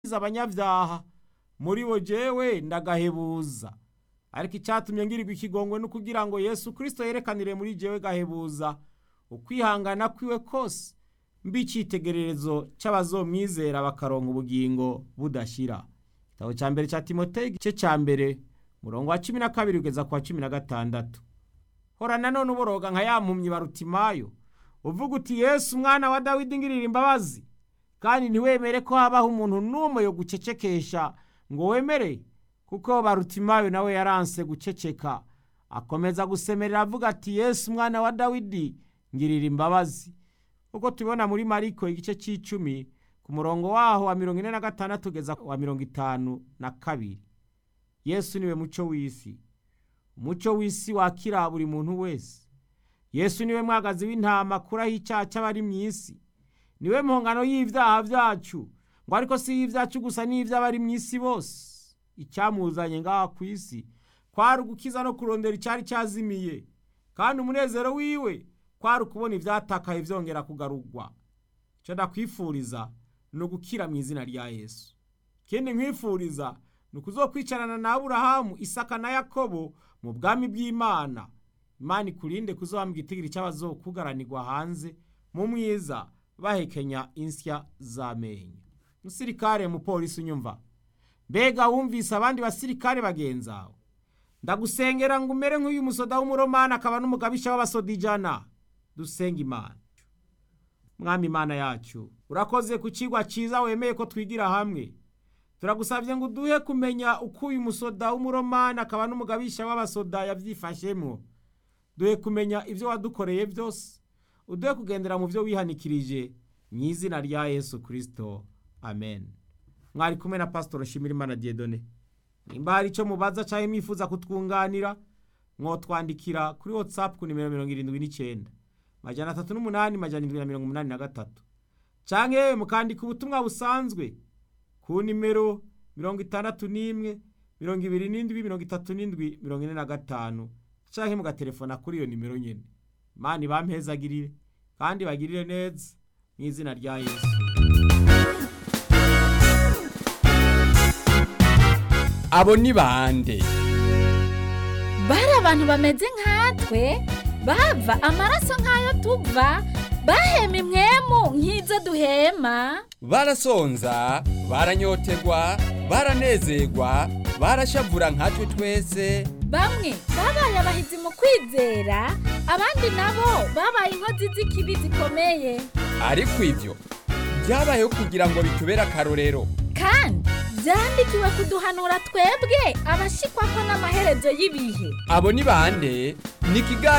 abanyabyaha muri bo jewe ndagahebuza ariko icyatumye ngirirwa ikigongwe no kugira ngo yesu kirisito yerekanire muri jewe gahebuza ukwihangana kwiwe kose mbi icyitegererezo cy'abazomwizera bakaronka ubugingo budashira igitabo cya mbere cya timoteyo igice cya mbere murongo wa cumi na kabiri kugeza ku wa cumi na gatandatu hora nanone uboroga nka ya mpumyi barutimayo uvuga uti yesu umwana wa dawidi ngirira imbabazi kandi ntiwemere ko habaho umuntu n'umwe yo gucecekesha ngo wemere kuko barutimayo nawe yaranse guceceka akomeza gusemerera avuga ati yesu umwana wa dawidi ngirira imbabazi uko tubibona muri mariko igice cy'icumi ku murongo waho wa mirongo ine na gatandatu ugeza wa mirongo itanu na kabiri yesu niwe muco w'isi umuco w'isi wakira buri muntu wese yesu niwe mwagazi w'intama akuraho icyaha cy'abari mu isi niwe mpongano y'ibyaha byacu ngo ariko si y'ibyacu gusa n'iby'abari mu isi bose icyamuzanye ngaha ku isi kwari ugukiza no kurondera icyari cyazimiye kandi umunezero wiwe kwari ukubona ibyatakaye byongera kugarurwa icyo ndakwifuriza ni ugukira mu izina rya yesu ikindi nkwifuriza ni ukuzokwicarana na aburahamu isaka na yakobo mu bwami bw'imana imana ikurinde kuzobambwa itigiri cy'abazokugaranirwa hanze mu mwiza bahekenya insya z'amenyo musirikare mupolisi unyumva mbega wumvise abandi basirikare bagenzawe ndagusengera ngo umere nk'uyu musoda w'umuromani akaba n'umugabisha w'abasodijana dusenga imana mwami imana yacu urakoze ku kigwa cyiza wemeye ko twigira hamwe turagusabye ngo uduhe kumenya uko uyu musoda w'umuromani akaba n'umugabisha w'abasoda yabyifashemo duhe kumenya ibyo wadukoreye byose uduhe kugendera mu byo wihanikirije mu izina rya yesu kirisito amen mwari kumwe na pasitoro Shimirimana Diedone nimba hari icyo mubaza cyangwa mwifuza kutwunganira mwotwandikira kuri watsapu ku nimero mirongo irindwi n'icyenda majana atatu n'umunani majana irindwi na mirongo umunani na gatatu cyangwa yewe mukandika ubutumwa busanzwe ku nimero mirongo itandatu n'imwe mirongo ibiri n'indwi mirongo itatu n'indwi mirongo ine na gatanu cyangwa mugatelefona kuri iyo nimero nyine imana ibampezagirire kandi bagirire neza mu izina rya yesu abo ni bande bari abantu bameze nkatwe bava amaraso nk'ayo tuva bahema imwemu nk'izo duhema barasonza baranyotegwa baranezerwa barashavura nkatwe twese bamwe babaye abahizi mu kwizera abandi nabo babaye inkozi z'ikibi zikomeye ariko ibyo byabayeho kugira ngo bitubere akarorero kandi byandikiwe kuduhanura twebwe abashikwa ko n'amaherezo y'ibihe abo ni bande ni ikiganiro